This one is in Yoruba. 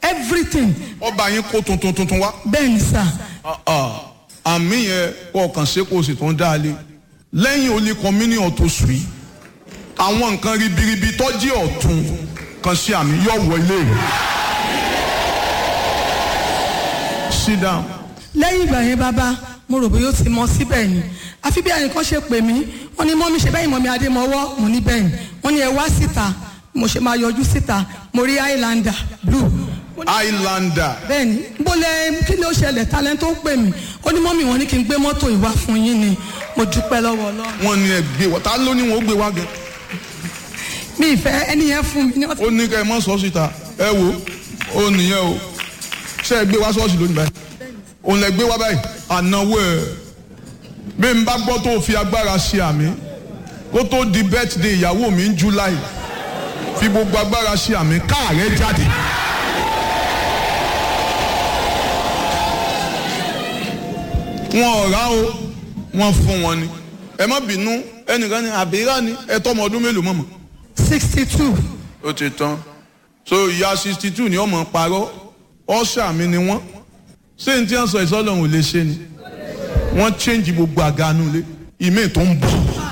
everything ọba yín kó tuntun tuntun wá. bẹ́ẹ̀ ni sà Ah, ah. àmì yẹn kọ́ ọ̀kan ṣe kó o sì tún dá a lé lẹ́yìn olè communion tó sùn yìí àwọn nǹkan ribiribi tọ́jú ọ̀tún kan sí àmì yóò wọlé sit down lẹ́yìn ìgbà yẹn bàbá mo rò bóyá ó ti mọ síbẹ̀ ni àfi bí ẹnìkan ṣe pè mí wọ́n ní mọ́mí ṣe bẹ́yìn mọ́mí adémọ́wọ́ mo ní bẹ́ẹ̀ ni wọ́n ní ẹ wá síta mo ṣe máa yọjú síta mo rí highlander blue highlander bẹ́ẹ̀ ni bó lẹ kí ló ṣẹlẹ̀ talent tó pè mí ó ní mọ́mí wọn ní kí n gbé mọ́tò ìwá fún yín ni mo dúpẹ́ lọ́wọ́ ọlọ́run wọ́n ní ẹ gbé wọ́n ta ló ní wọn ó gbé wá gan mi ìfẹ́ ẹni yẹn fún mi ní ọ̀sẹ̀ ó ní kẹ́ ẹ mọ́ sọ síta ẹ wo ó nìyẹn o ṣé ẹ gbé wá ṣọ́ọ̀ṣì lónìí báyìí òun lẹ gbé wá báyìí ànáwó ẹ bí n bá gbọ́ tó fi agbára ṣe àmì kó tó di birthday ìyàwó mi ń july fi gbogbo agbára ṣe àmì káàrẹ́ jáde. wọn ò rà o wọn fún wọn ni ẹ má bínú ẹnìkan ní àbíyá ni ẹ tọ́ ọmọ ọdún mélòó mọ̀mọ́ sixty two ó ti tán so ìyá sixty two ni ọmọ parọ́ ọ̀ṣà mi ni wọ́n ṣé n tí wọ́n sọ ìsọ́lọ́hún ò lè ṣe ni wọ́n change gbogbo àga nulẹ̀ ìmí tó ń bọ̀